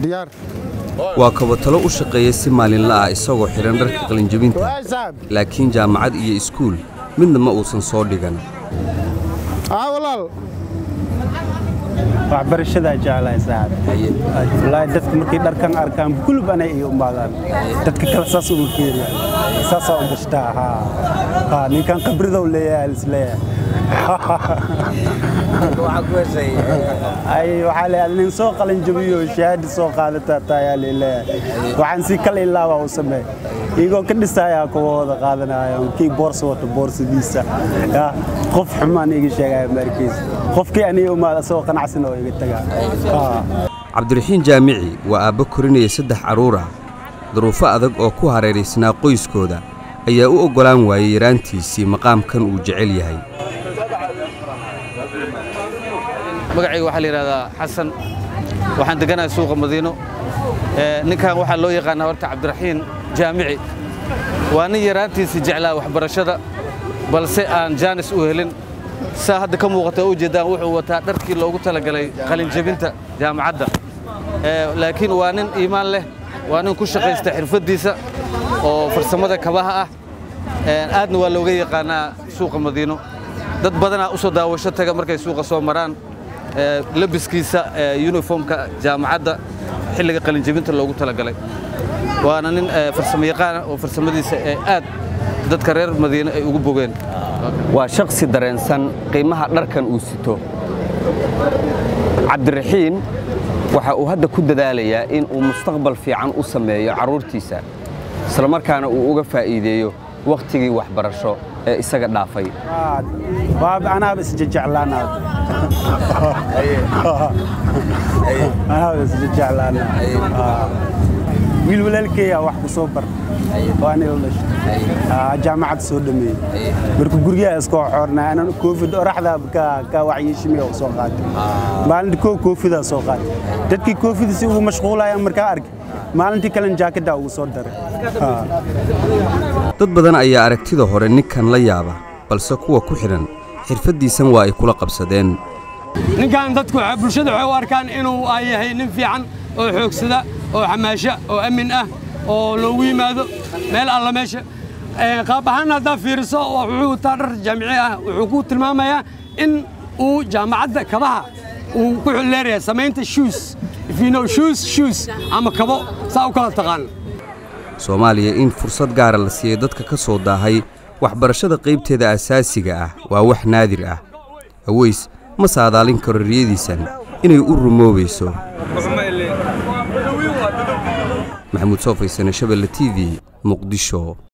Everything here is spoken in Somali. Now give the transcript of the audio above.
diyaar waa kabatalo u shaqeeya si maalinla ah isagoo xidhan dharka qalinjabinta waay saaxib laakiin jaamacad iyo iskuul midna ma uusan soo dhigan aa walaal waxbarashadaa jeclahay saaxib wallaahi dadka markay dharkan arkaan kulub anay iyo umaadaan dadka kale saas uma fiiriya saasaa u gashtaa haa haa ninkan khibradow leeyahay isleeyahay ay waxaa leeyahay nin soo qalin jabiyo shahaadi soo qaadataa taayaa leeyahay waxaan si kale ilaaba u sameey iyagoo ka dhisayaa kuwa wada qaadanaya kii boorsa wata boorsadiisa yaa qof xumaan iga sheegaya markiis qofkii aniga umaad asagoo qanacsan oo iga tagaa haa cabdiraxiin jaamici waa aabbo korinaya saddex carruur ah duruufo adag oo ku hareeraysnaa qoyskooda ayaa u oggolaan waayey yaraantiisii maqaamkan uu jecel yahay magacayga waxaa la yidhahdaa xasan waxaan deganahay suuqa madiino Ee, ninkan waxaa loo yaqaanaa horta cabdiraxiin jaamici waa nin yaraantiisa jeclaa waxbarashada balse aan jaanis u helin saa hadda ka muuqata u jeedaan wuxuu wataa dharkii loogu talagalay qalinjabinta jaamacadda Ee, laakiin waa nin iimaan leh waa nin ku shaqaysta xirfaddiisa oo farsamada kabaha ah Ee, aadna waa looga yaqaanaa suuqa madiino dad badanaa u soo daawasho taga markay suuqa soo maraan ee, labiskiisa ee, uniformka jaamacadda xilliga qalinjabinta loogu talagalay waana nin ee, farsamo yaqaan ah oo farsamadiisa ee aad dadka reer madiine ay ugu bogeen waa shakhsi dareensan qiimaha dharkan uu sito cabdiraxiin waxa uu hadda ku dadaalayaa in uu mustaqbal fiican u sameeyo carruurtiisa islamarkaana uu uga faa'iideeyo wakhtigii waxbarasho ee isaga dhaafay waa anaaba isjejeclaanaa anaaba isjejeclaanaa wiil walaalkeeyaa wax ku soo bar oo aniga u dhashay Aa, jaamacad soo dhameeyey marka guryaha iskoo xoornaa anan koofid oraxda ka ka waxyeeshimiya u soo qaatay maalinta koo koofidaa soo qaatay dadkii koofida si ugu mashquulayaan markaa arkay maalintii kalena jaakadaa ugu soo daray Aa. dad badan ayaa aragtida hore ninkan la yaaba balse kuwa ku xidhan xirfaddiisan waa ay kula qabsadeen ninkan dadku waxay- bulshada waxay u arkaan inuu ay yahay nin fiican oo xoogsada oo xamaasha oo amin ah oo loogu yimaado meel alla meesha Ee, qaab ahaan haddaa fiiriso wuxuu wataa dhar jaamici ah wuxuu ku tilmaamayaa in uu jaamacadda kabaha uu ku leeyahay samaynta shoes if you know shoes shoes ama kabo saa u kala taqaan soomaaliya in fursad gaara la siiyey dadka ka soo daahay waxbarashada qaybteeda asaasiga ah waa wax naadir ah aweys ma saadaalin karo riyadiisan inay u rumoobayso maxamuud soo faysane shabelle t v muqdisho